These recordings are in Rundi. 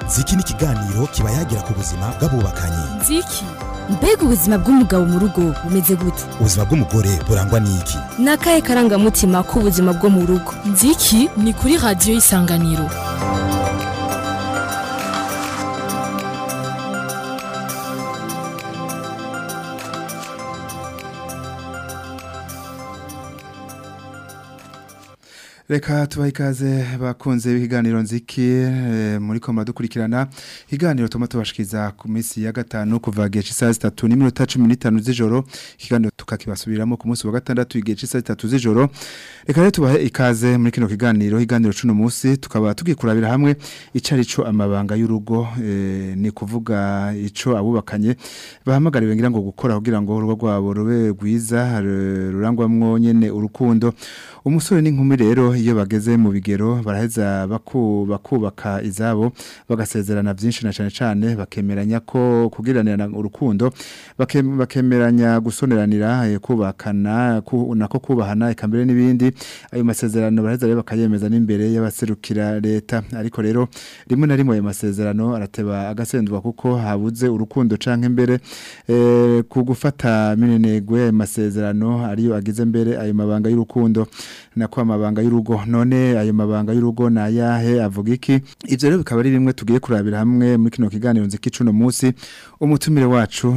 ziki ni ikiganiro kiba yagira ku buzima bw'abubakanye nziki mbega ubuzima bw'umugabo mu rugo bumeze gute ubuzima bw'umugore burangwa n'iki ni akahe karangamutima k'ubuzima bwo mu rugo nziki ni kuri radiyo y'isanganiro reka tubahe ikaze bakunze ibiganiro nziki eh, muri koma dukurikirana ikiganiro tuma tubashikiza ku minsi ya gatanu kuva gihe cy'isaha zitatu n'iminota cumi n'itanu z'ijoro ikiganiro tukakibasubiramo ku munsi wa gatandatu igihe cy'isaha zitatu z'ijoro reka rero tubahe ikaze muri kino kiganiro ikiganiro c'uno munsi tukaba tugiye kurabira hamwe ico arico amabanga y'urugo eh, ni kuvuga ico abubakanye bahamagariwe ngira ngo gukora kugira ngo urugo rwabo rube rwiza ru- rurangwamwo nyene urukundo umusore n'inkumi rero iyo bageze mu bigero baraheza baku- bakubaka izabo bagasezerana byinshi na cyane cyane bakemeranya ko kugiranira urukundo bake- bakemeranya gusoneranira eh, kubakana ku- nako kubahana eka mbere n'ibindi ayo masezerano baraheza rero bakayemeza n'imbere y'abaserukira leta ariko rero rimwe na rimwe ayo masezerano arateba agasendwa kuko habuze urukundo canke mbere eh, ku gufata minenegwe ayo masezerano ariyo agize mbere ayo mabanga y'urukundo nako amabanga y'urugo none ayo mabanga y'urugo na yahe avuga iki ivyo rero bikaba ari bimwe tugiye kurabira hamwe muri kino kiganiro nziki cuno munsi umutumire wacu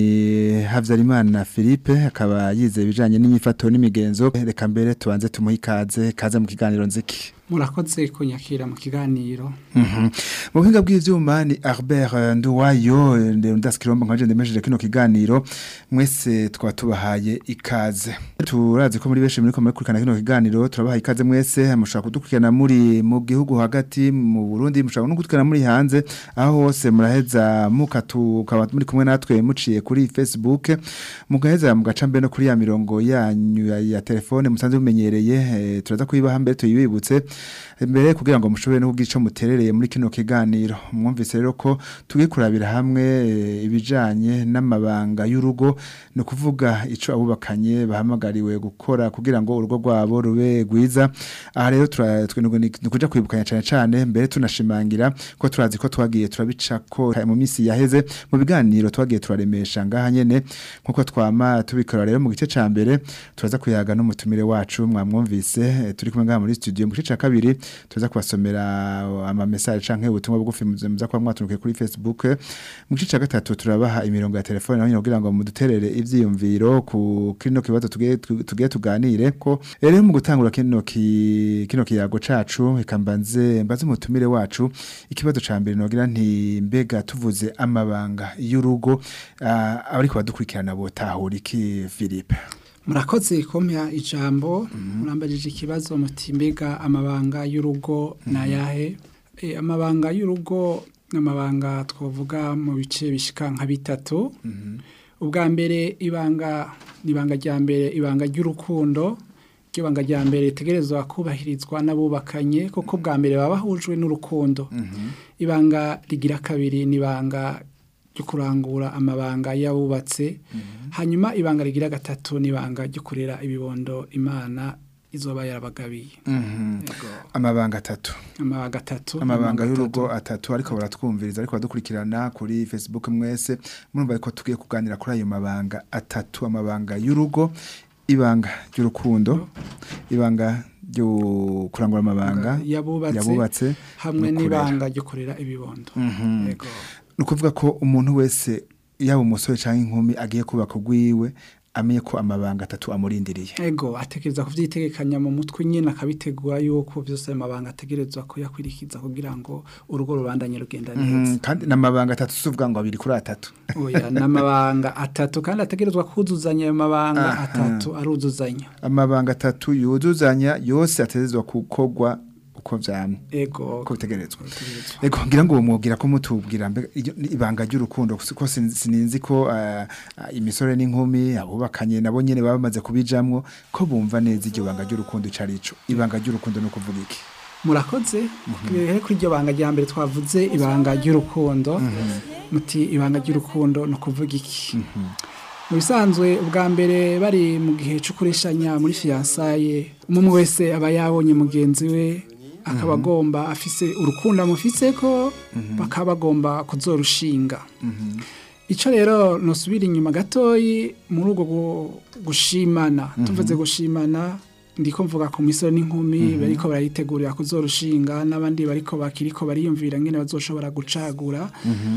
ni Havyarimana Philippe akaba yize ibijanye n'inyifato n'imigenzo reka mbere tubanze tumuhe ikaze kaze mu kiganiro nziki murakoze kunyakira mu kiganiro Mhm. mu buhinga bw'ivyuma ni Albert eh, Nduwayo eh, nde ndaskiromba nkaje ndemesheje kino kiganiro mwese twaba tubahaye ikaze turazi ko muri benshi muri komwe kurikana kino kiganiro turabahaye ikaze mwese mushaka kudukurikirana muri mu gihugu hagati mu Burundi mushaka no kudukurikirana muri hanze aho hose muraheza mukatukaba muri kumwe natwe muciye kuri Facebook mugaheza mugaca mbere no kuri ya mirongo yanyu ya, ya telefone musanze mumenyereye eh, turaza kuyibaha mbere tuyibibutse mbere kugira ngo mushobore no kugira ico muterereye muri kino kiganiro mwumvise rero ko tugiye kurabira hamwe eh, ibijanye n'amabanga y'urugo no kuvuga ico abubakanye bahamagariwe gukora kugira ngo urugo rwabo rube rwiza aha rero tura- twe- ni ni kuja kwibukanya cane cane mbere tunashimangira ko turazi ko twagiye turabica ko mu minsi yaheze mu biganiro twagiye turaremesha ngaha nyene nkuko twama tubikora rero mu gice ca mbere turaza kuyaga n'umutumire wacu mwamwumvise eh, turi kumwe ngaha muri studio mu gice ca kabiri tuza kubasomera ama message canke ubutumwa bugufi muze- muza kuba mwatunukiye kuri Facebook mu gice ca gatatu turabaha imirongo ya telefone naho nyine kugira ngo muduterere ivyiyumviro ku kino kibazo tugiye tu- tugiye tuganire ko rero mu gutangura kino ki, kino kiyago cacu reka mbanze mbaze umutumire wacu ikibazo ca mbere nogira nti mbega tuvuze amabanga y'urugo ah, abariko badukurikirana botahura iki Philippe murakoze kumpa ijambo murambajije ikibazo muti mbega amabanga y'urugo ni ayahe Eh, amabanga y'urugo ni amabanga twavuga mu bice bishika nka bitatu ubwa mbere ibanga ni ibanga rya mbere ibanga ry'urukundo iryo banga rya mbere ritegerezwa kubahirizwa n'abubakanye kuko bwa mbere baba bahujwe n'urukundo ibanga rigira kabiri ni ibanga ryo kurangura amabanga y'abubatse hanyuma ibanga rigira gatatu ni ibanga ryo kurera ibibondo imana izoba yarabagabiye Yego. amabanga atatu amabanga atatu amabanga atatu. y'urugo atatu ariko baratwumviriza ariko badukurikirana kuri Facebook mwese murumva ko tugiye kuganira kuri ayo mabanga atatu amabanga y'urugo ibanga ry'urukundo ibanga ryo kurangura amabanga yabubatse yabubatse hamwe no kurera. n'ibanga ryo kurera ibibondo Mhm. Yego. ni ukuvuga ko umuntu wese yaba umusore cyangwa inkumi agiye kubaka urwiwe amenye ko amabanga atatu amurindiriye ego atekereza kuvyitegekanya mu mutwe nyine akabitegura yuko byose ayo mabanga ategerezwa kuyakwirikiza kugira ngo urugo rubandanye rugenda neza Mhm, kandi n'amabanga atatu tuvuga ngo abiri kuri atatu oya n'amabanga atatu kandi ategerezwa kuzuzanya ayo mabanga Aha. atatu aruzuzanya amabanga atatu yuzuzanya yose atezezwa gukorwa uko vyamye ego uko bitegerezwa bitegerezwa. Ego ngira ngo mubwira ko mutubwira mbega iryo- ni ibanga ry'urukundo ko sin- sininzi ko ah, ah, imisore n'inkumi abubakanye nabo nyene baba bamaze kubijamwo ko bumva neza iryo banga ry'urukundo ico arico ibanga ry'urukundo no kuvuga iki murakoze rero kuri iryo banga rya mbere twavuze ibanga ry'urukundo muti ibanga ry'urukundo ni ukuvuga iki mu bisanzwe ubwa mbere bari mu gihe cyo kureshanya muri fiyansaye umwe wese aba yabonye mugenzi we akaba agomba afise urukundo amufise ko bakaba bagomba kuzorushinga icyo rero nusubira inyuma gatoyi muri ubwo gu- gushimana tuvuze gushimana ndiko mvuga ku misoro n'inkumi bariko barayitegurira kuzorushinga n'abandi bariko bakiriko bariyumvira ngene bazoshobora gucagura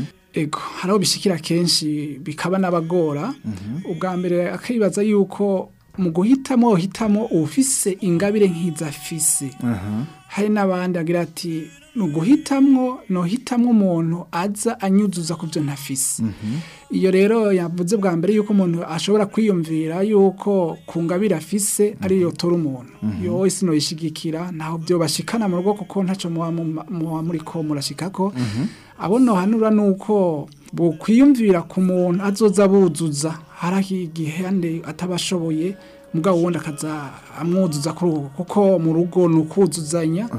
ego hari aho bishikira kenshi bikaba n'abagora ubwa mbere akibaza yuko mu guhitamo uhitamo ufise ingabire nk'izafise hari n'abandi agira ati ni uguhitamwo nohitamwo umuntu aza anyuzuza ku byo ntafise iyo rero yavuze bwa mbere yuko umuntu ashobora kwiyumvira yuko ku ngabire afise ariyo tora umuntu yo wese noyishigikira ntaho byo bashikana mu rugo kuko ntaco muba mu- muba muriko murashikako abo nohanura nuko bokwiyumvira ku muntu azoza buzuza hari igihande atabashoboye mugabo wundi akaza amwuzuza kuri ubu kuko mu rugo ni ukuzuzanya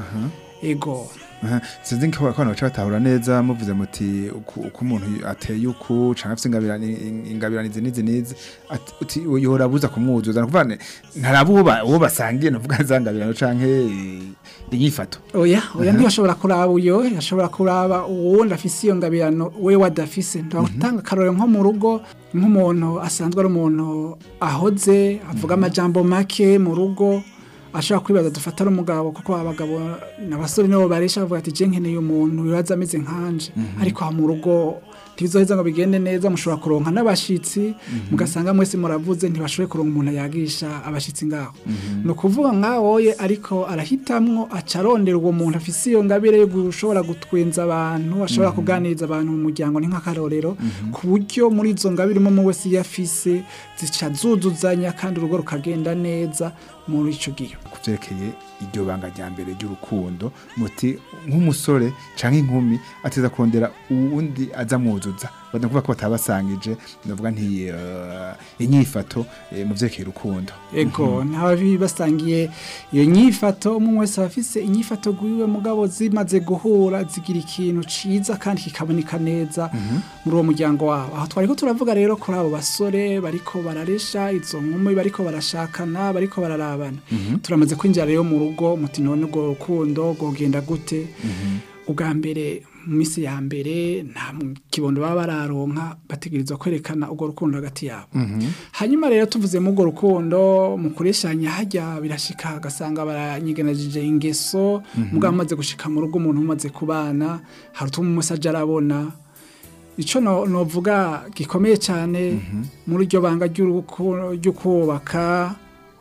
ego Aha, sinzi ko abantu baca batahura neza muvuze muti uku uko umuntu ateye uku canke afise ingabirani ingabirani izi n'izi n'izi ati- uti yora buza kumwuzuza nukuvuga ne ntaraba uwo ba- uwo basangiye nuvuga za ngabirano canke eh, inyifato oya oya ntiyashobora kuraba uyo yashobora kuraba uwundi afise iyo ngabirano we wadafise ndatanga akarorero nko mu rugo nk'umuntu asanzwe ari umuntu ahoze avuga amajambo make mu rugo ashobora kwibaza dufata ari umugabo kuko abagabo n'abasore nibo baresha bavuga ati je nkeneye umuntu wibaza ameze nkanje ariko aha mu rugo ntibizoheza ngo bigende neza mushobora kuronka n'abashitsi mugasanga mwese muravuze ntibashoboye kuronka umuntu yagisha abashitsi ngaho ni ukuvuga nkawoye ariko arahitamwo aca arondera uwo muntu afise iyo ngabire yo gushobora gutwenza abantu ashobora kuganiriza abantu mu muryango ni nk'akarorero ku buryo muri izo ngabire umwe wese iyo afise zica zuzuzanya kandi urugo rukagenda neza muri ico gihe kuvyerekeye iryo banga rya mbere ry'urukundo muti nk'umusore canke inkumi ateza kurondera uwundi aza mwuzuza badakuvuga ko batabasangije ndavuga nti eh, inyifato eh, mu vyerekeye urukundo ego ntababi basangiye iyo nyifato umwe wese aba afise inyifato gwiwe mugabo zimaze guhura zigira ikintu ciza kandi kikaboneka neza muri uwo muryango wabo aho twariko turavuga rero kuri abo basore bariko bararesha izo nkumi bariko barashakana bariko bararabana turamaze kwinjira rero mu rugo muti none urwo rukundo rwogenda gute ubwa mbere mu minsi ya mbere nta kibondo baba bararonka bategerezwa kwerekana urwo rukundo hagati yabo hanyuma rero tuvuze mu urwo rukundo mu kureshanya hajya birashika agasanga baranyiganajije ingeso mugabo amaze gushika mu rugo umuntu umaze kubana hari utuma umusaje arabona icyo no- novuga gikomeye cyane muri iryo banga ry'uruku- ryo kubaka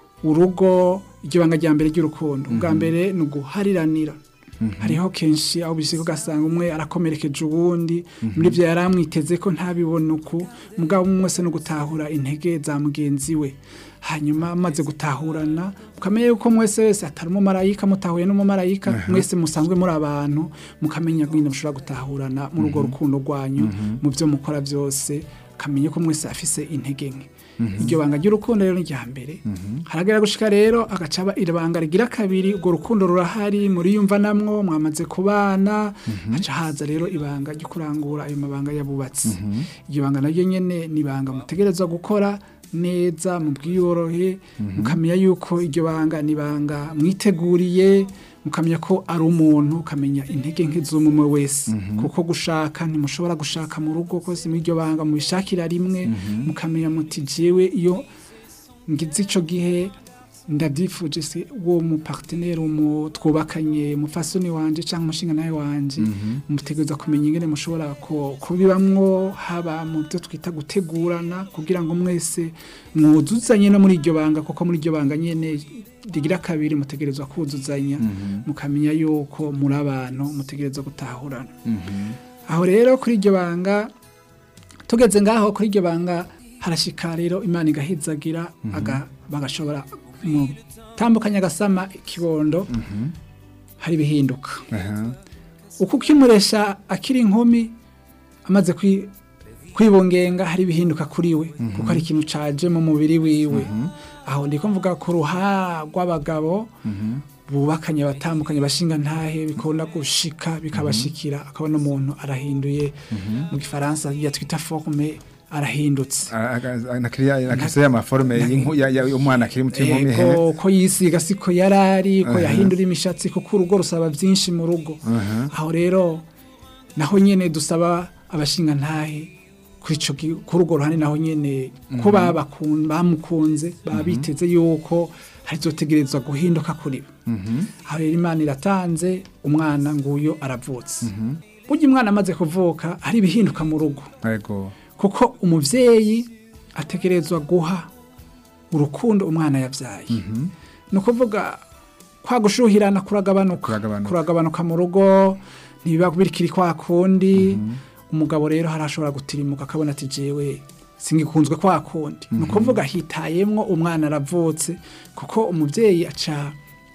urugo iryo banga rya mbere ry'urukundo ubwa mbere ni uguhariranira hariho kenshi aho bishyika ugasanga umwe arakomerekeje uwundi muri ibyo yari amwiteze ko ntabibone uku mugabo umwe wese no gutahura intege za mugenzi we hanyuma amaze gutahurana ukamenya yuko mwese wese atari umumarayika mutahuye n'umumarayika mwese musanzwe muri abantu mukamenya nyine mushobora gutahurana muri urwo rukundo rwanyu mu byo mukora byose ukamenya ko mwese afise intege nke iryo banga ry'urukundo rero ni irya mbere haragera gushika rero agaca aba ibanga rigira kabiri urwo rukundo rurahari muriyumva namwo mwamaze kubana haca haza rero ibanga ryo kurangura ayo mabanga y'abubatsi iryo banga naryo nyene ni ibanga mutegerezwa gukora neza mu bwiyorohe mukamenya yuko iryo banga ni ibanga mwiteguriye mukamenya ko ari umuntu ukamenya intege nke z'umwe wese kuko gushaka ntimushobora gushaka mu rugo kose muri iryo banga mubishakira rimwe mukamenya muti jewe iyo ngize ico gihe ndabyifuje se uwo mu partenaire umu twubakanye mufasoni wanje cyangwa umushinga nawe wanje mutegereza kumenya ingene mushobora ko- kubibamwo haba mu byo twita gutegurana kugira ngo mwese mwuzuzanye no muri iryo banga kuko muri iryo banga nyene rigira kabiri mutegerezwa kuzuzanya mukamenya yuko muri abantu mutegerezwa gutahurana aho rero kuri iryo banga tugeze ngaho kuri iryo banga harashika rero imana igahizagira aga- bagashobora mu tambukanya agasama ikibondo hari ibihinduka aha uko ukimuresha akiri inkumi amaze kwi- kwibungenga hari ibihinduka kuri we kuko hari ikintu caje mu mubiri wiwe aho ndiko mvuga ku ruha rw'abagabo bubakanye batandukanye bashinga ntahe bikunda gushika bikabashikira akabona umuntu arahinduye mu gifaransa ya twita forme arahindutse nakiriya y'amaforume y'inku- ya- ya- y'umwana akiri muto y'inkumi he Ego, ko yisiga siko yarari ko yahindura imishatsi kuko urugo rusaba byinshi mu rugo aho rero naho nyene dusaba abashinga ntahe kuri ico gi- kuri urwo ruhande naho nyene ko babakun- bamukunze baba biteze yuko harizotegerezwa guhinduka kuri bo aho rero imana iratanze umwana nguyo aravutse burya umwana amaze kuvuka hari ibihinduka mu rugo Ego. kuko umuvyeyi ategerezwa guha urukundo umwana yavyaye ni ukuvuga kwa gushuhirana kuragabanuka Kuragabanuka. kuragabanuka mu rugo ntibiba birikiri kwa kundi umugabo rero harashobora gutirimuka akabona ati jewe singikunzwe kwa kundi ni ukuvuga hitayemwo umwana aravutse kuko umuvyeyi aca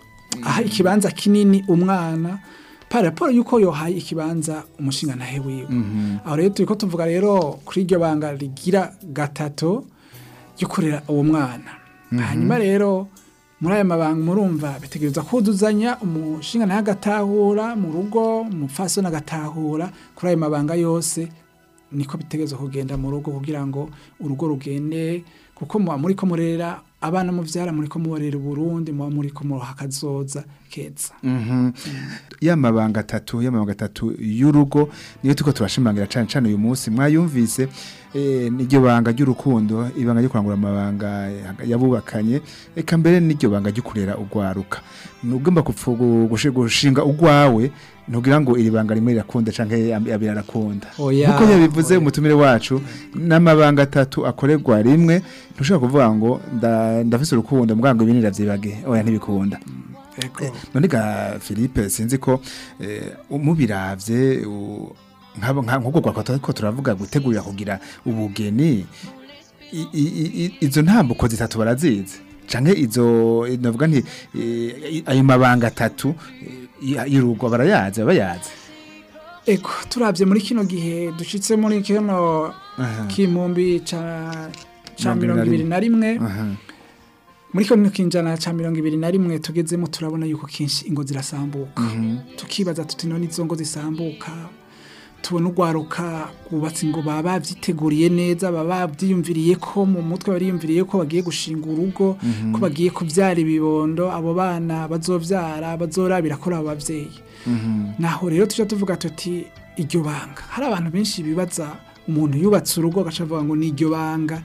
aha ikibanza kinini umwana par rapport yuko yohaye ikibanza umushinga ntahe wiwe aho rero turiko tuvuga rero kuri iryo banga rigira gatatu ryo kurera uwo mwana hanyuma rero muri aya mabanga murumva bitegereza kuzuzanya umushinga ntahe agatahura mu rugo umupfasoni agatahura kuri ayo mabanga yose niko bitegereza kugenda mu rugo kugira ngo urugo rugende kuko muba muri ko murera abana muvyara muri ko mubarera Burundi muba muri ko muroha akazoza keza Mhm. y'amabanga atatu y'amabanga atatu y'urugo niyo tuko turashimangira cane cane uyu munsi mwayumvise eh, n'iryo banga ry'urukundo ibanga ryo kurangura amabanga yabubakanye eka mbere n'iryo banga ryo kurera ugwaruka nugomba kupfu- gu- gushi- gushinga ugwawe ntugira ngo iri banga rimwe rirakunda canke abiri arakunda Oya, nkuko yabivuze oya. umutumire wacu n'amabanga atatu akorerwa rimwe ntushobora kuvuga ngo nda- ndafise urukundo mbwa ngo ibindi ndavyibage oya ntibikunda Ego. none ga Philippe sinzi ko eh, umubiravye u- nk'abo- nka- nk'ubwo gwakwa ko turavuga gutegurira kugira ubugeni i- i- i- izo ntambuko zitatu barazizi canke izo navuga nti eh, i- ayo mabanga atatu eh, y'urugo barayazi bayazi Ego turavye muri kino gihe dushitse muri kino Aha. kimumbi ca ca Mirongo mirongo ibiri na rimwe Aha. muri kino kinjana ca mirongo ibiri na rimwe tugezemo turabona yuko kenshi ingo zirasambuka tukibaza tuti none izo ngo zisambuka tubona urwaruka rwubatse ngo baba babyiteguriye neza baba babyiyumviriye ko mu mutwe bariyumviriye ko bagiye gushinga urugo ko bagiye kubyara ibibondo abo bana bazobyara bazorabira kuri abo babyeyi naho rero tujya tuvuga tuti iryo banga hari abantu benshi bibaza umuntu yubatse urugo agaca avuga ngo ni iryo banga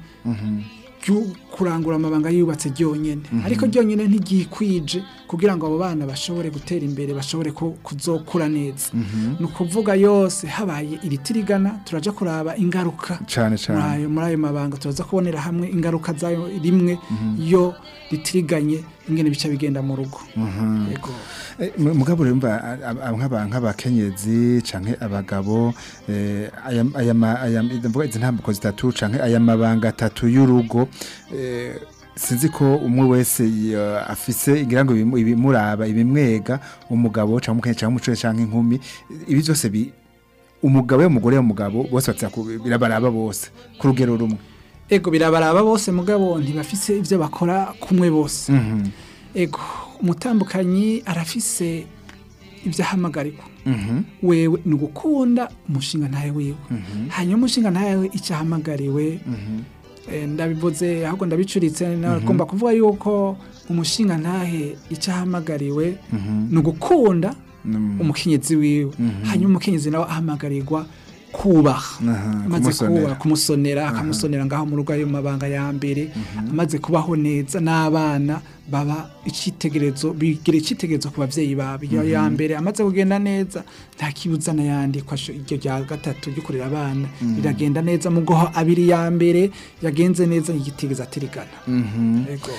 ryo kurangura amabanga yubatse ryonyine ariko ryonyine ntigikwije kugira ngo abo bana bashobore gutera imbere bashobore ku- kuzokura neza ni ukuvuga yose habaye iritirigana turaja kuraba ingaruka cane muri cane ayo muri ayo mabanga turaza kubonera hamwe ingaruka zayo rimwe yo ritiriganye ingene bica bigenda mu rugo Yego. Eh, mu- mugabo rero mba a- a- nk'aba- nk'abakenyezi canke abagabo eh, aya aya ma- aya ndavuga izi ntambuko zitatu canke aya mabanga atatu y'urugo eh, sinzi ko umwe wese ya- afise igira ngo ibimu- ibimuraba ibimwega umugabo canke umukenyezi canke umucure canke inkumi ibi byose bi umugabo y'umugore y'umugabo bose batsa birabaraba bose ku rugero rumwe ego birabaraba bose mugabo ntibafise ibyo bakora kumwe bose Mhm, ego umutambukanyi arafise ibyo ahamagarirwa mhm, wewe ni ugukunda umushinga ntawe wiwe hanyuma umushinga ntawe icyo ahamagariwe mhm, eh, ndabivuze ahubwo ndabicuritse nagomba kuvuga yuko umushinga ntahe icyo ahamagariwe mhm, ni ugukunda mhm. umukenyezi wiwe hanyuma umukenyezi nawe ahamagarirwa kubaha Aha, amaze kumusonera. kubaha kumusonera akamusonera ngaho mu rugo ayo mabanga ya mbere amaze kubaho neza n'abana baba icyitegererezo bigira icyitegererezo ku babyeyi babo iyo ya mbere amaze kugenda neza nta kibuza n'ayandi ko asho- iryo rya gatatu ryo kurera abana riragenda neza mu goho abiri ya mbere yagenze neza igitigeza atirigana Mhm. Ego.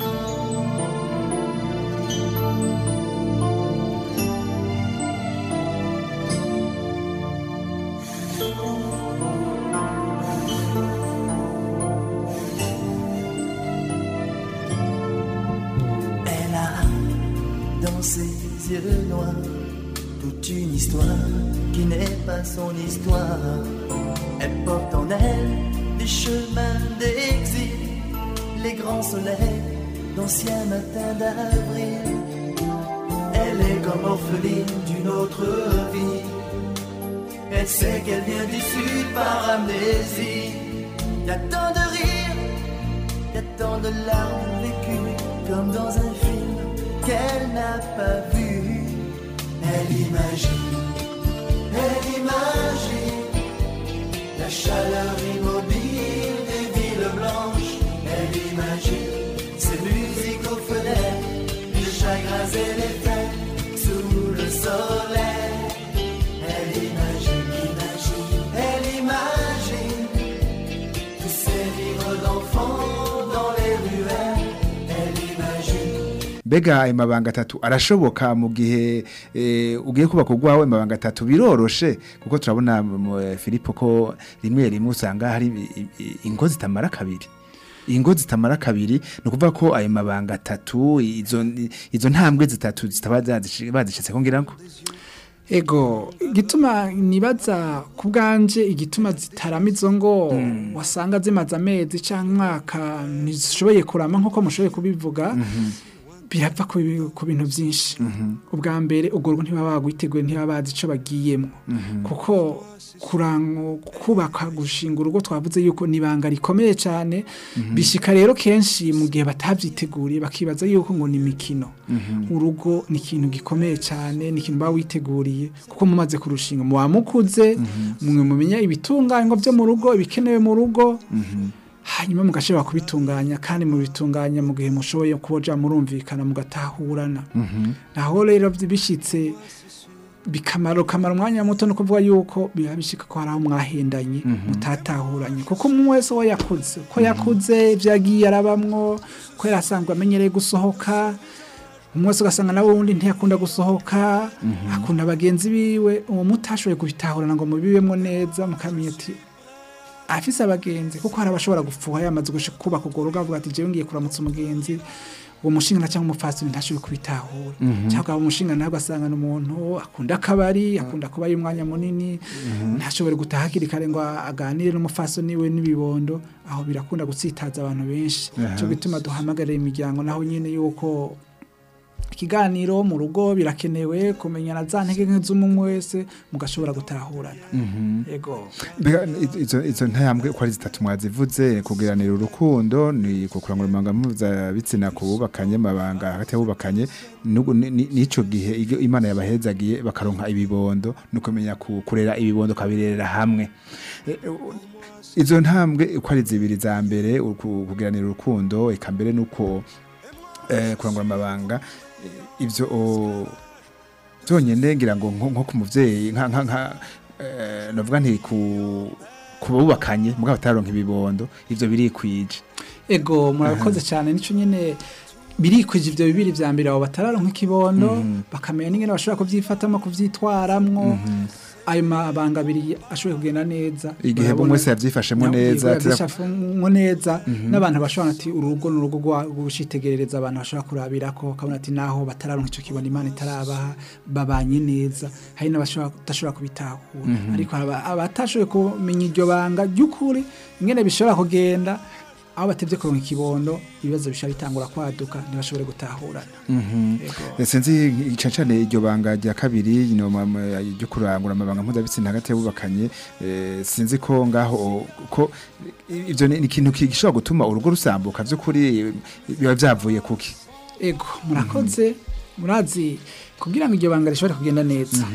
Elle a dans ses yeux noirs toute une histoire qui n'est pas son histoire. Elle porte en elle les chemins d'exil, les grands soleils d'anciens matins d'avril. Elle est comme orpheline d'une autre vie. Elle sait qu'elle vient du sud par amnésie. Y a tant de rires, y a tant de larmes vécues, comme dans un film qu'elle n'a pas vu. Elle imagine, elle imagine la chaleur immobile des villes blanches. Elle imagine ces musiques aux fenêtres, les chagrins et les fêtes sous le soleil. Elle imagine, imagine, elle imagine tous ces livres d'enfants dans les ruelles. Elle imagine. mbega ayo mabanga atatu arashoboka mu gihe eh, ugiye kubaka urwawe amabanga atatu biroroshe kuko turabona mu, eh, Filipo ko rimwe rimwe usanga hari i- i- ingo zitamara kabiri ingo zitamara kabiri ni ukuvuga ko ayo mabanga atatu izo izo ntambwe zitatu zitaba zazishi- bazishitse ko ngira ngo ego igituma nibaza ku bwanje igituma zitarama izo ngo wasanga zimaze amezi cyangwa umwaka ntizishoboye kurama nk'uko mushoboye kubivuga birapfa ku bi- ku bintu byinshi ubwa mbere urwo rugo ntibaba bagwiteguye ntibaba bazi icyo bagiyemo kuko kurango kubaka gushinga urugo twavuze yuko ni ibanga rikomeye cyane bishika rero kenshi mu gihe batabyiteguriye bakibaza yuko ngo ni imikino urugo ni ikintu gikomeye cyane ni ikintu baba witeguriye kuko mumaze kurushinga muba mukuze mwe mumenya ibitunganywa byo mu rugo ibikenewe mu rugo hanyuma mugashobora kubitunganya kandi mubitunganya mu gihe mushoboye kuboja murumvikana mugatahurana naho rero bishyitse bikamara kamara umwanya muto no kuvuga yuko biba bishika ko hari aho mwahendanye mutatahuranye kuko umwe wese we yakuze ko yakuze ibyo yagiye arabamwo ko yarasanzwe amenyereye gusohoka umwe wese ugasanga nawe wundi ntiyakunda gusohoka akunda bagenzi biwe uwo mutashoboye kubitahurana ngo mubibemo neza mukamenya ati afise abagenzi kuko hari abashobora gupfuha yamaze gushika kubaka urwo rugo avuga ati jewe ngiye kuramutsa umugenzi uwo mushinga cyangwa umufasini ntashoboye kubitahura cyangwa umushinga nawe ugasanga ni umuntu akunda akabari akunda kubayo umwanya munini ntashobore gutaha hakiri kare ngo aganire n'umufasini we n'ibibondo aho birakunda gutsitaza abantu benshi cyo gituma duhamagarira imiryango naho nyine yuko ikiganiro mu rugo birakenewe kumenyana za ntege nke z'umwe wese mugashobora gutahurana yego Mbega izo izo ntambwe uko ari zitatu mwazivuze kugiranira urukundo ni kukurangura amabanga mpuzabitsina ku bubakanye amabanga hagati y'abubakanye n'ubu ni- ni- n'ico gihe iyo imana yabahezagiye bakaronka ibibondo no kumenya ku- kurera ibibondo kabirerera hamwe Eh, u- izo ntambwe uko ari zibiri za mbere uku- kugiranira urukundo eka mbere nuko eh, kurangura amabanga eh, ivyo o- byonyine ngira ngo nko nko ku muvyeyi nka nka nka eh, navuga nti ku kububakanye mugabo bataronka ibibondo ivyo birikwije ego murakoze cyane nico nyine birikwije ivyo bibiri vya mbere abo batararonka ikibondo bakamenya n'ingene bashobora kuvyifatamo kuvyitwaramwo ayo mabanga abiri ashoboye kugenda neza igihe Urabona- bumwe wese yavyifashemo neza ati- yavyifashemo neza n'abantu bashobora ati urugo ni urugo rwa- rw'ugushitegerereza abantu bashobora kurabirako ukabona ati naho batararonka ico kibona imana itarabaha babanye neza hari n'abashobora kudashobora kubitahura ariko aba- abatashoboye kumenya iryo banga ry'ukuri ingene bishobora kugenda aho batevye kuronka ikibondo ibibazo bishobora bitangura kwaduka ntibashobore gutahurana Yego. sinzi ica cane iryo banga rya kabiri no ma- ma- ryo kurangura amabanga mpuzabitsina hagati y'abubakanye eh, sinzi ko ngaho ko ivyo ni ni ikintu gishobora gutuma urugo rusambuka vy'ukuri biba vyavuye kuki ego murakoze murazi kugira ngo iryo banga rishobore kugenda neza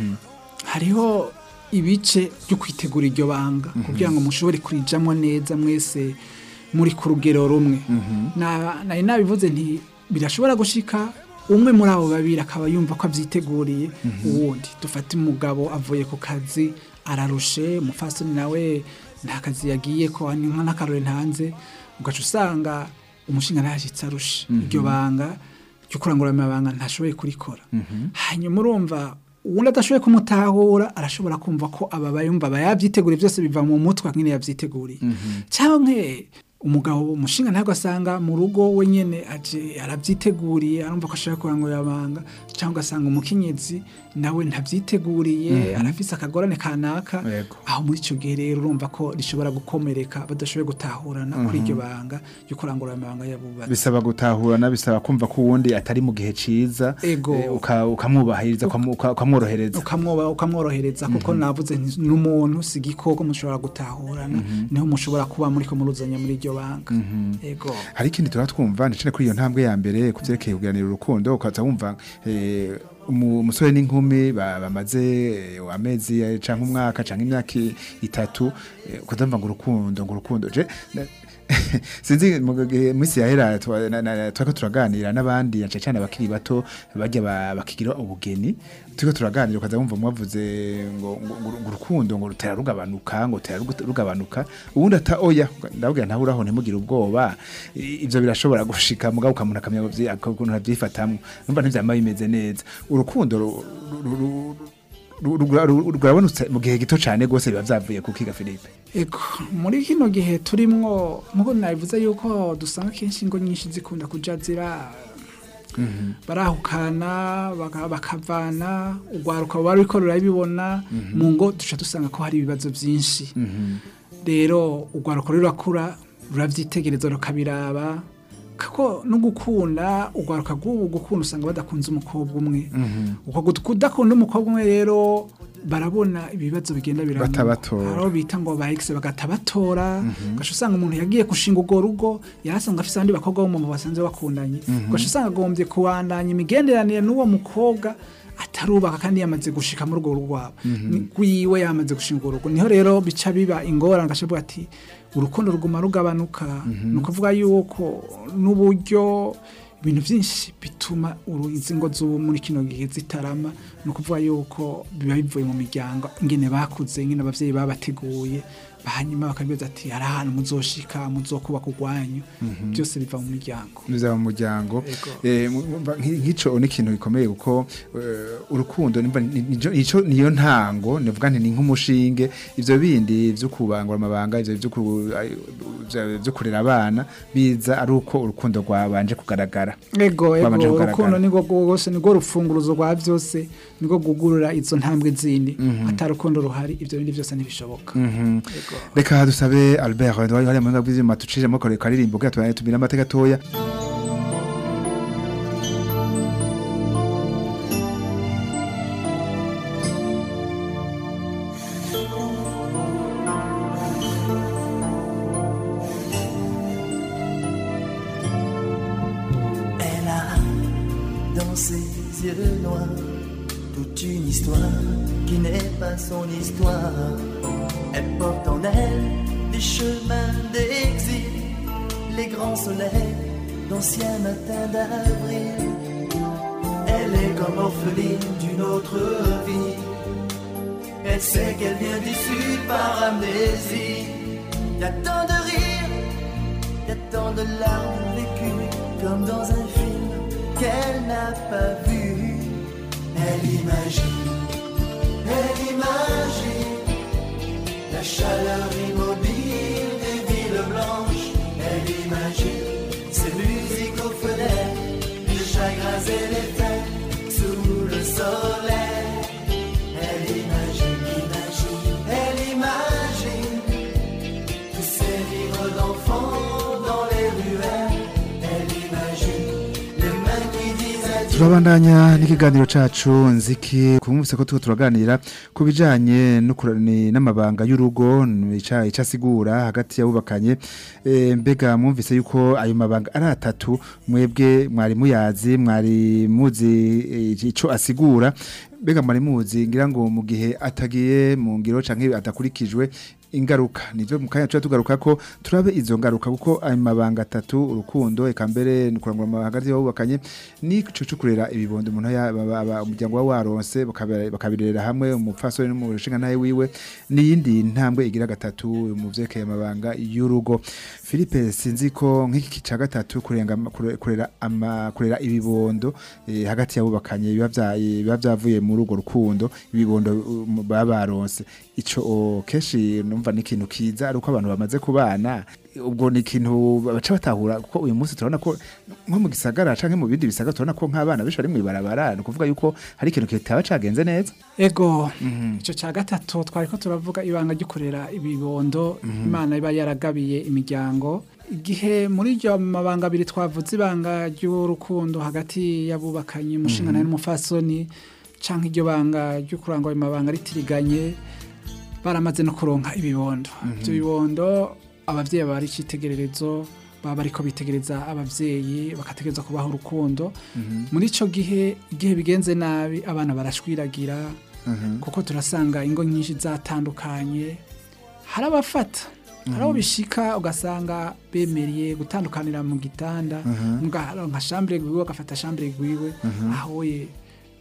hariho ibice byo kwitegura iryo banga kugira ngo mushobore kurijamo neza mwese muri ku rugero rumwe Na- nari nabivuze nti birashobora gushika umwe muri abo babiri akaba yumva ko abyiteguriye uwundi dufate umugabo avuye ku kazi ararushe umufasoni nawe nta kazi yagiye ko ni nka n'akarore ntanze ugaca usanga umushinga ntashitse arushe iryo banga ryo kurangura amabanga ntashoboye kurikora hanyuma urumva uwundi adashoboye kumutahura arashobora kumva ko aba bayumva aba yabyiteguriye byose biva mu mutwe nk'ine yabyiteguriye cyangwa umugabo umushinga ntabwo asanga mu rugo we nyene aje arabyiteguriye arumva ko ashaka kurangura abanga cyangwa asanga umukenyezi nawe ntabyiteguriye arafise akagorane kanaka Yego. aho muri icyo gihe rero urumva ko rishobora gukomereka badashoboye gutahurana kuri iryo banga ryo kurangura amabanga y'abubatsi bisaba gutahurana bisaba kumva ko uwundi atari mu gihe ciza Ego. eh, uka- ukamwubahiriza ukamu- uka- ukamworohereza ukamwoba ukamworohereza kuko navuze nti n'umuntu si igikoko mushobora gutahurana niho mushobora kuba muri ko muruzanya muri iryo banga yego hari ikindi tuba twumva ndetse kuri iyo ntambwe ya mbere ku byerekeye kuganira urukundo ukaza wumva eh, umu- umusore n'inkumi ba- bamaze eh, amezi eh, canke umwaka canke imyaka i- itatu eh, ukazumva ngo urukundo ngo urukundo je na- sinzi mu gihe minsi yahera twa- na- na- twariko turaganira n'abandi cyane cyane abakiri bato bajya ba- bakigira ubugeni turiko turaganira ukaza wumva mwavuze ngo ngo- ngo ngo urukundo ngo rutera rugabanuka ngo rutera rugu- rugabanuka ubundi ata oya ndabwira ntawe uraho ntimugire ubwoba I- ivyo birashobora gushika mugabo ukamuntu akamenya ngo vyi- ukuntu avyifatamwo numva ntivyama bimeze neza urukundo ru- ru- ru- ru- ru- ru- rurabonetse mu gihe gito cane gose biba vyavuye ku kiga Philippe Ego, muri kino gihe turimwo nkuko nabivuze yuko dusanga kenshi ingo nyinshi zikunda kuja zira barahukana baka- bakavana urwaruka bari ruriko rurabibona mu ngo duca dusanga ko hari ibibazo byinshi rero urwaruka rurakura ruravyitegereza rukabiraba kako no gukunda urwaruka rw'ubu gukunda usanga badakunze umukobwa umwe uko gut- kudakunda umukobwa umwe rero barabona ibibazo bigenda biramuka Batabatora. Hariho bita ngo ba ex bagatabatora ugaca usanga umuntu yagiye gushinga urwo rugo yarasanga afise abandi bakobwa bo mu basanzwe bakundanye ugaca usanga agombye kubandanya imigenderanire n'uwo mukobwa atarubaka kandi yamaze gushika muri urwo rwabo rwiwe yamaze gushinga urwo rugo niho rero bica biba ingorane agashavuga ati urukundo ruguma rugabanuka ni ukuvuga yuko n'uburyo ibintu byinshi bituma uru- izi ngo z'ubu muri kino gihe zitarama ni ukuvuga yuko biba bivuye mu miryango ingene bakuze ingene abavyeyi babateguye hanyuma bakabibaza ati hari ahantu muzoshika muzokubaka urwanyu byose biva mu miryango biza mu muryango Ego. Eh, mu- mu- nki- nk'ico ni ikintu gikomeye kuko eh, urukundo nimba ni- nico- nico- niyo ntango nivuga nti ni nk'umushinge ivyo bindi vyo kubangura amabanga ivyo vyo ku- ay- vyo- vyo kurera abana biza ari uko urukundo rwabanje kugaragara ego ego Babanje kugaragara. urukundo nirwo rwose nirwo rufunguruzo rwa byose nirwo rwugurura izo ntambwe zindi atari urukundo ruhari ibyo bindi byose ntibishoboka ego reka dusabe albert wari hariya mu bw'ivyuma tucijemo kare karirimbo kugira tubane tumire amateka gatoya Elle a dans ses yeux noirs toute une histoire qui n'est pas son histoire. Elle porte en elle des chemins d'exil, les grands soleils d'anciens matins d'avril. Elle est comme orpheline d'une autre vie. Elle sait qu'elle vient du sud par amnésie. Y a tant de rires y a tant de larmes vécues comme dans un film qu'elle n'a pas vu. Elle imagine, elle imagine la chaleur immobile des villes blanches. Elle imagine ces musiques aux fenêtres, les chagrins et les fêtes sous le soleil. Elle imagine, imagine, elle imagine tous ces livres d'enfants dans les ruelles. Elle imagine les mains qui disent adieu. turabandanya n'ikiganiro cacu nziki kumvise ko tuko turaganira ku bijanye n'ukurani n'amabanga y'urugo ica ica asigura hagati y'abubakanye e, mbega mwumvise yuko ayo mabanga ari atatu mwebwe mwari muyazi mwari muzi eh, ico asigura mbega mwari muzi ngira ngo mu gihe atagiye mu ngiro canke adakurikijwe ingaruka nivyo mu kanya tuba tugaruka ko turabe izo ngaruka kuko ayo mabanga atatu urukundo eka mbere ni kurangura hagati y'abubakanye ni ico co kurera ibibondo umuntu ya- aba- aba- umuryango wa waronse bakabira- bakabirera hamwe umupfasoni n'umushinga nawe wiwe n'iyindi ntambwe igira gatatu mu vyerekeye amabanga y'urugo Philippe sinzi ko nk'iki ca gatatu kurenga kure- kurera ama kurera ibibondo eh, hagati y'abubakanye biba vya- biba vyavuye muri urwo rukundo ibibondo um, baba baronse ico o, kenshi numva ni ikintu kiza ari uko abantu bamaze kubana ubwo ni ikintu baca batahura kuko uyu munsi turabona ko nko mu gisagara canke mu bindi bisagara turabona ko nk'abana benshi bari mw'ibarabara ni ukuvuga yuko hari ikintu kitaba cagenze neza ego icyo cya gatatu twari ko turavuga ibanga ryo kurera ibibondo imana iba yaragabiye imiryango igihe muri iryo mabanga abiri twavuze ibanga ry'urukundo hagati y'abubakanye umushingana n'umufasoni cyangwa iryo banga ryo kurangwa ayo mabanga ritiriganye baramaze no kuronka ibibondo ibyo bibondo ababyeyi baba ari icyitegererezo baba bariko bitegereza ababyeyi bakategereza kubaha urukundo muri icyo gihe igihe bigenze nabi abana barashwiragira kuko turasanga ingo nyinshi zatandukanye hari abafata hari abo bishika ugasanga bemereye gutandukanira mu gitanda nka shambure gwiwe agafata shambure gwiwe aho ye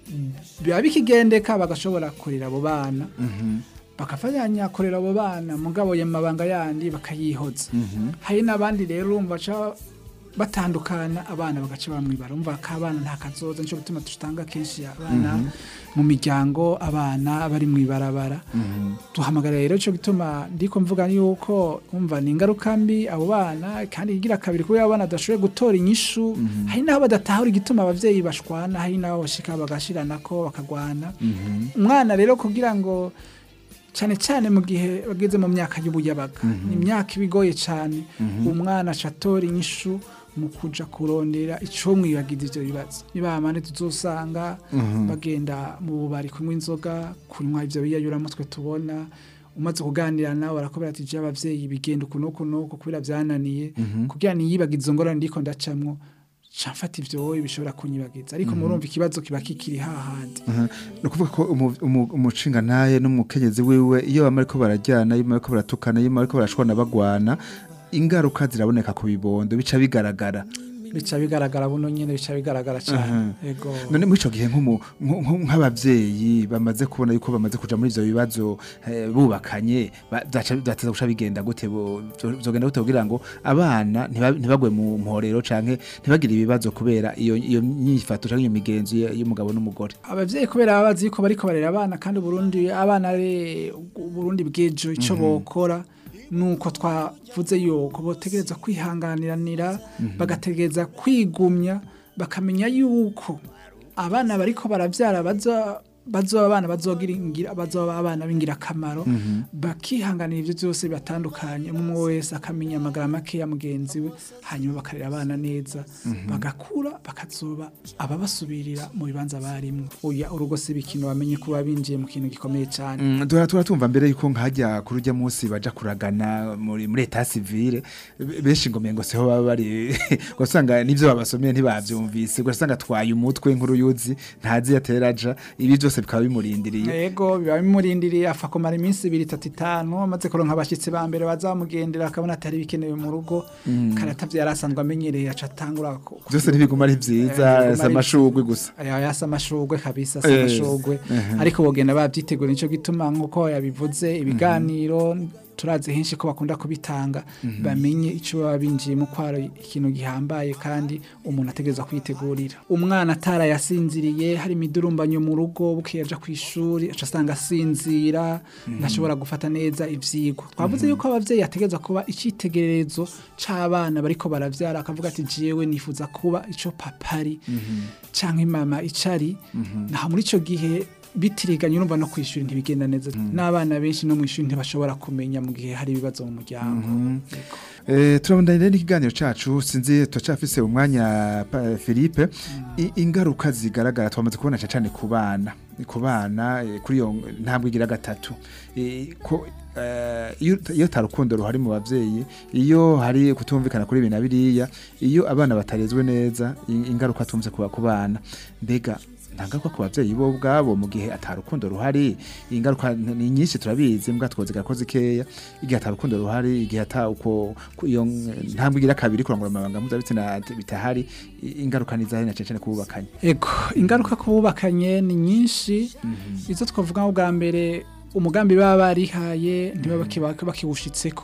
biba bikigendeka bagashobora kurera abo bana bakafatanya kurera abo bana mugabo ya mabanga yandi bakayihoza hari n'abandi rero urumva baca batandukana abana bagaca bamwibara umva ko abana nta kazoza nicyo gutuma dutanga kenshi abana mu miryango abana bari mu ibarabara duhamagara rero cyo gituma ndiko mvuga yuko umva ni ingaruka mbi abo bana kandi igira kabiri kubera abana badashoboye gutora inyishu hari n'aho badatahura igituma abavyeyi bashwana hari n'aho bashika bagashiranako bakagwana umwana rero kugira ngo cyane cyane mu gihe bageze mu myaka y'ubuyabaga ni imyaka iba igoye cyane umwana acatora inyishu mu kuja kurondera icyo mwibagiza ivyo bibazo niba amande tuzosanga bagenda mu bubari kunywa inzoga kunywa ivyo biyayuramutwe tubona umaze kuganira nawe arakobera ati je abavyeyi bigenda uku nuku nuku kubera vyananiye kugira niyibagize izo ngorane ndiko ndacamwo camfata ivyo wowe bishobora kunyibagiza ariko murumva ikibazo kiba kikiri hahandi ni ukuvuga ko umu- umu- umushinga ntaye n'umukenyezi wiwe iyo bama ariko barajyana iyo bama ariko baratukana iyo bama ariko barashwana bagwana ingaruka ziraboneka ku bibondo bica bigaragara bica bigaragara buno nyene bica bigaragara cyane ego none muri ico gihe nk'umu- nk- nk- nk'abavyeyi bamaze kubona yuko bamaze kuja muri ivyo bibazo eh, bubakanye ba- vyaca- vyateza guca bigenda gute bo- vyo- vyogenda gute kugira ngo abana ntiba- ntibagwe mu mporero canke ntibagire ibibazo kubera iyo iyo nyifato canke iyo migenzo y- y'umugabo n'umugore abavyeyi kubera baba bazi ko bariko barera abana kandi Burundi abana ari Burundi bw'ejo ico bokora nuko twavuze yuko botegereza kwihanganiranira bagategereza kwigumya bakamenya yuko abana bariko baravyara baza bazoba abana bazogira ingira bazoba abana b'ingirakamaro bakihanganira ivyo byose batandukanye umwe wese akamenya amagara make ya mugenzi we hanyuma bakarera abana neza bagakura bakazoba ababasubirira mu bibanza barimwo oya urugo si ibikino bamenye kuba binjiye mu kintu gikomeye cyane Mm, duhora tuba tumva mbere yuko nkajya kuri urya munsi baja kuragana muri muri eta civile be- benshi ngo mengo seho baba bari ugasanga n'ivyo babasomeye ntibavyumvise ugasanga twaye umutwe nkuru yuzi ntazi yateraja ibi byose bikaba bimurindiriye yego biba bimurindiriye afa kumara iminsi ibiri itatu itanu amaze kuronka abashyitsi ba mbere bazamugendera akabona atari bikenewe mu rugo karatavye yari asanzwe amenyereye aca atangura ku- byose ntibiguma ari vyiza Eh, si amashurwe gusa aya yasa amashurwe kabisa Eh, sa amashurwe ariko bogenda babyitegura nico gituma nkuko yabivuze ibiganiro turazi henshi ko bakunda kubitanga bamenye ico baba binjiyemo ko ari ikintu gihambaye kandi umuntu ategereza kwitegurira umwana atarayasinziriye hari imidurumbanyo mu rugo bukeye aja ku ishuri aca asanga asinzira ntashobora gufata neza ivyigwa twavuze yuko abavyeyi ategereza kuba icyitegererezo c'abana bariko baravyara akavuga ati jewe nifuza kuba ico papari canke mama icari naho muri ico gihe bitiriganye urumva no kwishuri ntibigenda neza n'abana benshi no mu ishuri ntibashobora kumenya mu gihe hari ibibazo mu muryango Yego. Eh, turabandanya rero n'ikiganiro cacu sinzi turacafise umwanya pa- Philippe I- ingaruka zigaragara twamaze kubona cyane cyane ku bana ku bana eh, kuri iyo ntabwo igira gatatu Eh, ko eh, iyo iyo tarukundo ruhari mu bavyeyi iyo hari kutumvikana kuri ibi na biriya iyo abana batarezwe neza i- ingaruka tumze kuba ku bana mbega ntangaruka ku bavyeyi bo ubwabo mu gihe atarukundo ruhari ingaruka n- ni nyinshi turabizi mbwa twoze gakoze keya igihe atarukundo ruhari igihe ata uko ku- iyo ntambwe igira kabiri kurangura amabanga mpuzabitsina bitahari i- ingaruka ni zahari na cyane cyane kububakanye Ego, ingaruka ku bubakanye ni nyinshi izo twavuga bwa mbere umugambi baba barihaye ntibaba baki- bakiwushitseko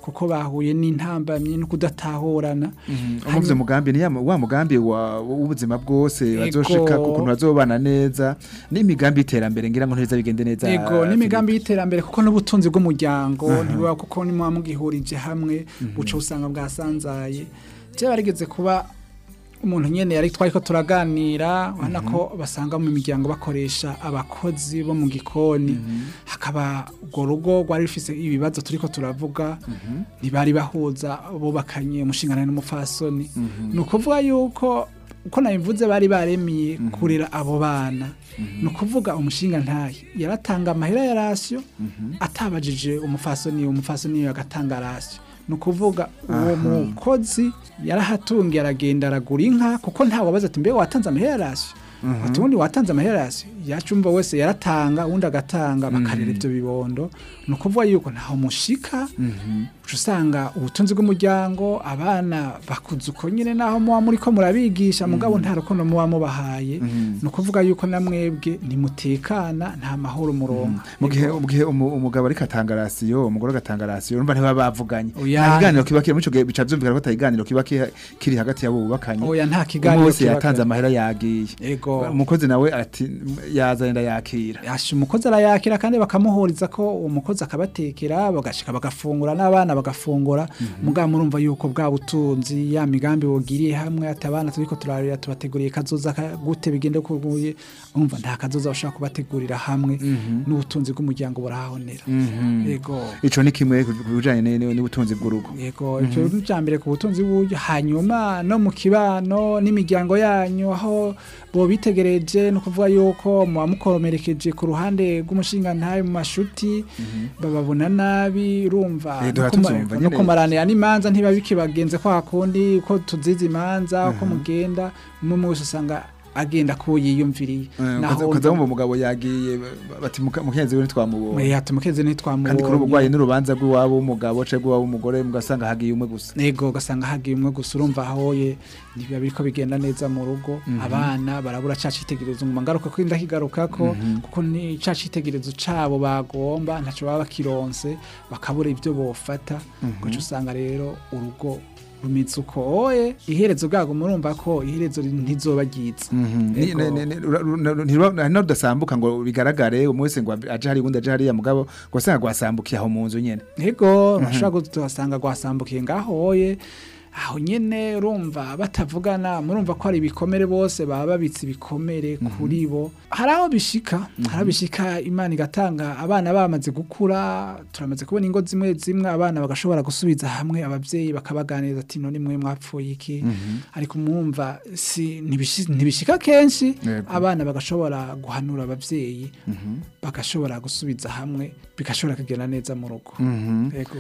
kuko bahuye n'intambamyi no kudatahurana umuvye mugambi ni ya mu- wa mugambi wa- w'ubuzima bwose Ego. bazoshika ku kuntu bazobana neza n'imigambi y'iterambere ngira ngo ntibiza bigende neza Ego n'imigambi y'iterambere kuko n'ubutunzi bw'umuryango ntibuba kuko nimwa mugihurije hamwe buca usanga bwasanzaye je barigeze kuba umuntu nyene yari twariko turaganira ubona ko basanga mu miryango bakoresha abakozi bo mu gikoni hakaba urwo rugo rwari rufise ibibazo turiko turavuga ntibari bahuza bubakanye umushingana n'umufasoni ni ukuvuga yuko uko nabivuze bari baremiye kurera abo bana ni ukuvuga umushinga ntahe yaratanga amahera ya rasiyo atabajije umufasoni umufasoni agatanga rasiyo ni ukuvuga uwo mukozi yarahatungiye aragenda aragura inka kuko ntawe wabaza ati mbe watanze amahera ya rasiyo ati ubundi watanze amahera ya rasiyo yacumva wese yaratanga uwundi agatanga bakarera ibyo bibondo ni ukuvuga yuko ntaho mushika uca usanga ubutunzi bw'umuryango abana bakuze uko nyine naho muba muri ko murabigisha mugabo nta rukundo muba mubahaye ni ukuvuga yuko na mwebwe ntimutekana nta mahoro muronka mu gihe mu gihe umu- umugabo ariko atanga rasiyo umugore agatanga rasiyo urumva ntibaba bavuganye Oya. nta kiganiro kiba kiri muri ico gihe bica vyumvikana ko atakiganiro kiba ki- kiri hagati y'abo bubakanye oya nta umwe kiganiro wese kiba yatanze kare. amahera yagiye Ego. umukozi nawe ati yazanye yakira Yasha umukozi arayakira kandi bakamuhuriza ko umukozi akabatekera bagashika bagafungura n'abana bagafungura mugabo murumva yuko bwa butunzi ya migambi bugiriye hamwe ati abana turiko turarira tubateguriye kazoza ka- gute bigende kuguye umva nta kazoza bashaka kubategurira hamwe n'ubutunzi bw'umuryango burahonera yego ico ni kimwe ku ku bijanye ne- ne- n'ubutunzi bw'urugo yego icyo ni icya mbere ku butunzi bw'uburyo hanyuma no mu kibano n'imiryango yanyu aho bo bitegereje ni ukuvuga yuko muba mukoromerekeje ku ruhande rw'umushingantahe mu mashuti bababona nabi urumva Eh, no duha kuma- tuzumva no nyene. kumaranira n'imanza ntiba bikibagenze kwa kundi uko tuzize imanza uko mugenda umwe umwe wese usanga agenda ko yiyumviriye naho ukaza wumva umugabo yagiye ba- bati "Muka- mukenzi we ntitwamubonye yata umukezi ntitwamubonye kandi kuri ubu bwaye n'urubanza rw'iwabo w'umugabo canke rw'iwabo w'umugore mugasanga hagiye umwe gusa nego ugasanga hagiye umwe gusa urumva ahoye ntibiba biriko bigenda neza mu rugo abana barabura ca citegerezo nguma ngaruka ko ndakigarukako kuko ni ca citegerezo cabo bagomba ntaco baba bakironse bakabura ibyo bofata guca usanga rero urugo rumeze uko oye iherezo bwago murumva ko iherezo ntizoba ryiza Ni- Ego. ne- ne- ne- ura- ura- ntiruba- hari n'udasambuka ngo bigaragare umwe wese ngo aje hari uwundi aje hariya mugabo ngo asanga gwasambukiye aho mu nzu nyene Ego urashobora kuhasanga rwasambukiye ngaho hoye aho nyene urumva batavugana murumva ko hari ibikomere bose baba babitse ibikomere kuri bo hari aho bishika hari aho bishika imana igatanga abana bamaze gukura turamaze kubona ingo zimwe zimwe abana bagashobora gusubiza hamwe abavyeyi bakabaganiriza ati none mwe mwapfuye iki ariko mwumva si ntibishi- ntibishika kenshi Yego. abana bagashobora guhanura abavyeyi bagashobora gusubiza hamwe bigashobora kugenda neza mu rugo yego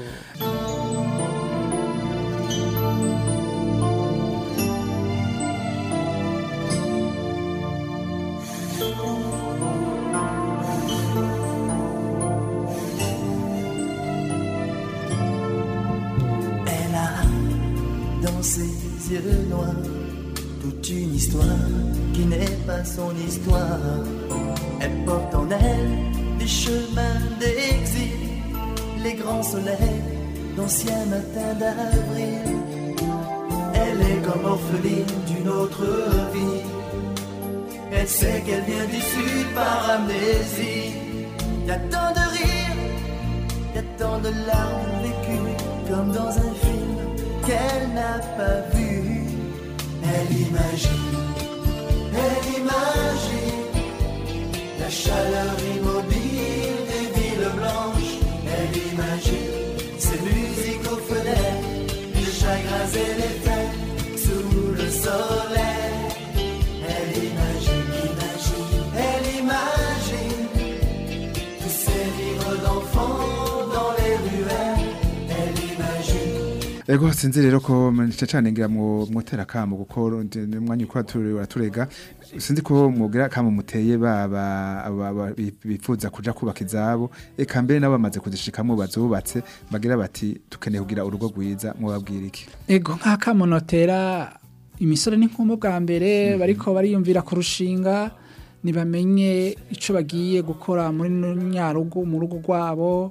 Elle a dans ses yeux noirs toute une histoire qui n'est pas son histoire. Elle porte en elle des chemins d'exil, les grands soleils d'anciens matins d'avril. Elle est comme orpheline d'une autre vie. Elle sait qu'elle vient du sud par amnésie. Y a tant de rires y a tant de larmes vécues comme dans un film qu'elle n'a pas vu. Elle imagine, elle imagine la chaleur immobile des villes blanches. Elle imagine ces musiques aux fenêtres, les chagrins et les fêtes sous le soleil. Elle imagine, imagine, elle imagine tous ces livres d'enfants dans les ruelles, elle imagine. ego sinzi rero ko mca cane ngira mu mwotera kamo kuko ndi- ni umwanya ukora tureba turega sinzi ko mwogira kamo muteye baba aba- aba- bi- bifuza kuja kubaka izabo eka mbere nabo bamaze kuzishikamwo bazubatse bagira bati tukeneye kugira urugo rwiza mwababwira iki ego nk'akamunotera imisore n'inkumi bwa mbere bariko bariyumvira kurushinga ntibamenye icyo bagiye gukora muri nyarugo mu rugo rwabo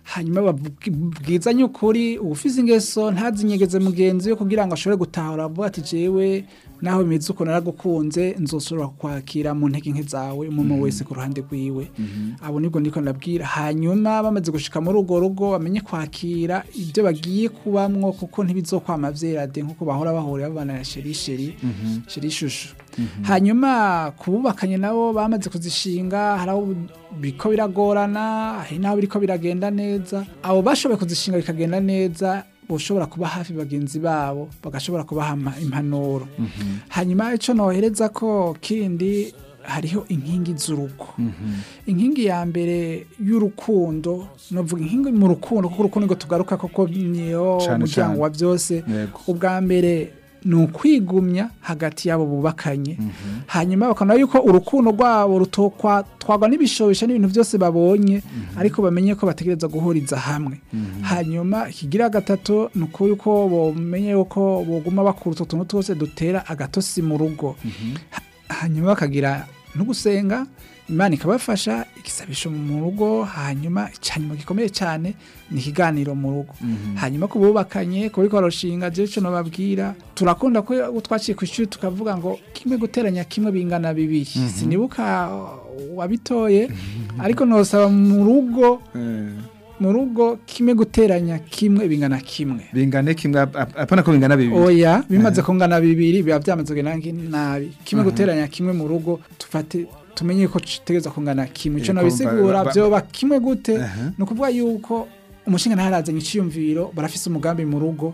hanyuma babwizanye ukuri ubufise ingeso ntazinyegeze mugenzi we kugira ngo ashobore gutahura avuga ati jewe naho bimeze uko naragukunze nzoshobora kwakira mu ntege nke zawe umuntu wese ku ruhande rwiwe abo nibwo ndiko ndabwira hanyuma bamaze gushika muri urwo rugo bamenye kwakira ibyo bagiye kubamwo kuko ntibizokwama vyerade nkuko bahora bahurira babana na sherisheri sherishushu hanyuma kububakanye nabo bamaze kuzishinga hari aho biriko biragorana hari n'aho biriko biragenda neza abo bashoboye kuzishinga bikagenda neza boshobora kuba hafi bagenzi babo bagashobora kubaha ama- impanuro hanyuma ico nohereza ko kindi hariho inkingi z'urugo inkingi ya mbere y'urukundo novuga inkingi mu rukundo kuko urukundo ngo tugaruka koko niyo Cane, muryango cane. wa byose Yego. ubwa mbere ni ukwigumya hagati y'abo bubakanye hanyuma bakabona yuko urukundo rwabo rutwagwa n'ibishobisho n'ibintu byose babonye ariko bamenye ko bategereza guhuriza hamwe hanyuma ikigira gatatu ni uko yuko bomenye yuko boguma bakura utwo tuntu twose dutera agatosi mu rugo Ha- hanyuma bakagira no gusenga imana ikabafasha igisabisho mu rugo hanyuma icyanyuma gikomeye cyane ni ikiganiro mu rugo hanyuma ku bubakanye kuri koroshinga je cyo nababwira turakunda ko twaciye ku ishuri tukavuga ngo kimwe guteranya kimwe bingana bibiri sinibuka uh, wabitoye ariko nosaba mu rugo mu rugo kimwe guteranya kimwe bingana kimwe bingane kimwe ap- ap- apana ko bingana bibiri oya bimaze kungana bibiri biba byamaze kugenda nki- nabi kimwe guteranya kimwe mu rugo tufate tumenye ko tutegereza kungana kimwe ico Eh, nabisigura kumva- ba- vyoba kimwe gute Aha. ni ukuvuga yuko umushinga ntarazanye iciyumviro barafise umugambi mu rugo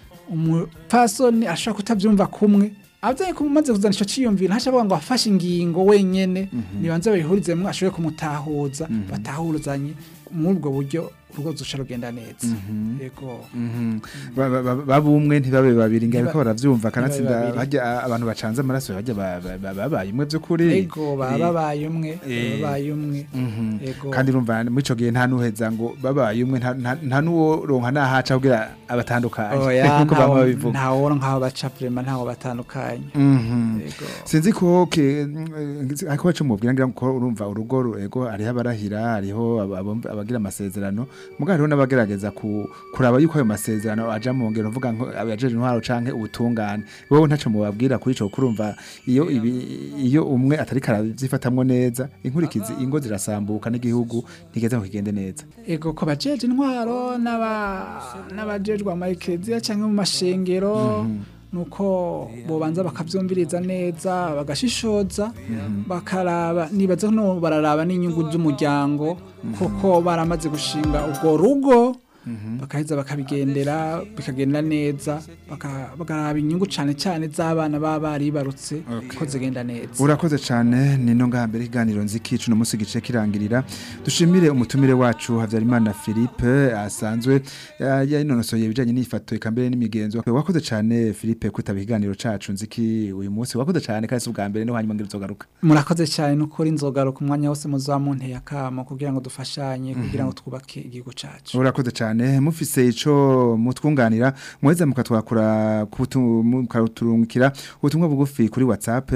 umupfasoni ashobora kutavyumva kumwe abavyeyi kumaze kuzana ico ciyumviro ntashobora ngo afashe ingingo wenyene nibanze babihurizemwo ashobore kumutahuza batahuzanye muri ubwo buryo urugo ruzoca rugenda neza yego Mhm. Ba- ba- ba- babumwe ntibabe babiri ngira Ntiba- ko baravyumva ntibabe kanatsinda babiri. bajya abantu bacanze amaraso bajya ba- ba- ba- babaye imwe by'ukuri ego baba babaye umwe Eh. babaye umwe Mhm. ego kandi urumva muri ico gihe nta nuheza ngo babaye umwe nta- nta nta nuwo ronka nahaca kugira abatandukanye oya nkuko bamwe babivuga ntaworo nk'aho baca prema ntaho batandukanye Mhm. ego sinzi ko ke mm, ariko baca mubwira ngira ko urumva urugo ru- ego hariho abarahira hariho aba- abo- abagira amasezerano muga hariho n'abagerageza ku, kuraba yuko ayo masezerano aja mu ngero uvuga nko abajeje intwaro canke ubutungane wowe ntaco mubabwira kuri ico kurumva iyo ibi, iyo umwe atari karavyifatamwo neza inkurikizi ingo zirasambuka n'igihugu ntigeze ngo kigende neza ego ko bajeje intwaro n'aba n'abajejwe amaekeziya cyangwa mu mashengero nuko bobanza bakavyumviriza neza bagashishoza bakaraba nibaza no bararaba n'inyungu z'umuryango kuko baramaze gushinga ubwo rugo bakaheza bakabigendera bikagenda neza baka- bakaraba inyungu cane cane z'abana baba baribarutse ko zigenda neza urakoze cyane ni no ngaha mbere ikiganiro nziki cuno munsi gice kirangirira dushimire umutumire wacu Havyarimana Philippe asanzwe ya- yanonosoye ibijanye n'ifato eka mbere n'imigenzo wakoze cyane Philippe kwitaba ikiganiro cacu nziki uyu munsi wakoze cyane kandi si ubwa mbere no hanyuma ngira uzogaruka murakoze cyane n'ukuri inzogaruka umwanya wose muzamunteye akamo kugira ngo dufashanye kugira ngo twubake igihugu cacu urakoze cyane mufise ico mutwunganira muheza mukatwakura kutu- mukaturungikira ubutumwa bugufi kuri WhatsApp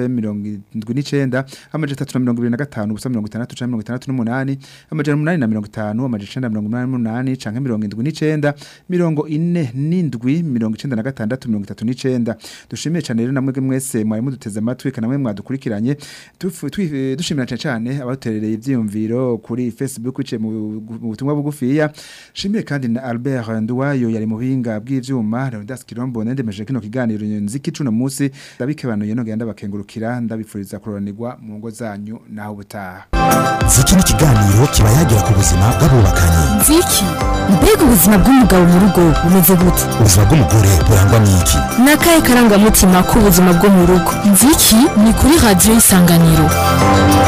79 amaje 325 ubusa 60 canke 68 amaje 850 amaje 988 canke 79 mirongo ine n'indwi mirongo icenda na gatandatu mirongo itatu n'icenda dushimiye cane rero namwe mwese mwari muduteze amatwi kana namwe mwadukurikiranye Tufu- twi- dushimira cane cane abaterereye ivyiyumviro kuri Facebook biciye mu mu butumwa bugufiya shimiye kandi na Albert Nduwayo yari mu buhinga bw'ivyuma Leonidas Kirombo nendemeje kino kiganiro nziki cuno musi ndabikebanuye no genda bakengurukira ndabifuriza kuroranirwa mu ngo zanyu naho ubutaha ziki ni ikiganiro kiba yagira ku buzima bw'abubakanye nziki mbega ubuzima bw'umugabo mu rugo bumeze gute ubuzima bw'umugore burangwa n'iki ni akahe karangamutima k'ubuzima bwo mu rugo nziki ni kuri radiyo isanganiro